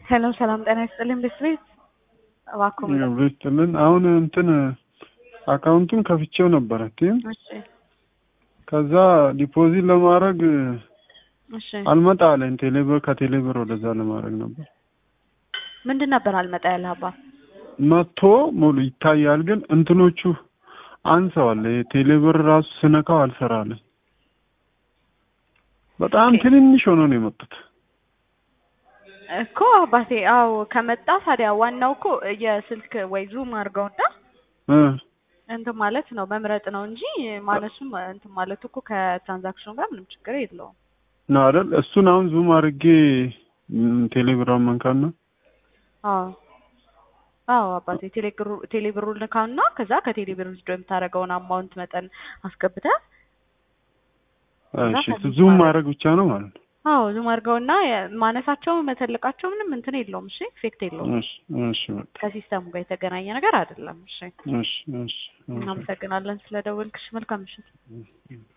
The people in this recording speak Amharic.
ሄሎ ሰላም ጤና ይስጥልኝ ቤት እባክዎ ምን ቤትልን አሁን እንትን አካውንቱን ከፍቼው ነበረ ቲም እሺ ከዛ ዲፖዚት ለማድረግ እሺ አልመጣ አለኝ። ቴሌብር ከቴሌብር ወደዛ ለማድረግ ነበር ምንድን ነበር አልመጣ ያለህ አባ መጥቶ ሙሉ ይታያል፣ ግን እንትኖቹ አንሰዋል። ቴሌብር ራሱ ስነካው አልሰራለኝ። በጣም ኦኬ። ትንንሽ ሆኖ ነው የመጡት። እኮ አባቴ አዎ ከመጣ ታዲያ ዋናው እኮ የስልክ ወይ ዙም አድርገውና እ እንትን ማለት ነው መምረጥ ነው እንጂ ማነሱም እንትን ማለቱ እኮ ከትራንዛክሽኑ ጋር ምንም ችግር የለውም። ነው አይደል? እሱን አሁን ዙም አድርጌ ም፣ ቴሌብራን መንካት ነው። አዎ አዎ አባቴ ቴሌብሩ ቴሌብሩን ልካውና ከዛ ከቴሌብር ውስጥ የምታደርገውን አማውንት መጠን አስገብተህ እሺ ዙም ማድረግ ብቻ ነው ማለት ነው። አዎ ዙም አድርገውና የ- ማነሳቸው መተለቃቸው ምንም እንትን የለውም። እሺ ኢፌክት የለውም። እሺ እሺ በቃ ከሲስተሙ ጋር የተገናኘ ነገር አይደለም። እሺ እሺ እሺ እሺ እናመሰግናለን ስለደወልክሽ። መልካም ምሽት። እሺ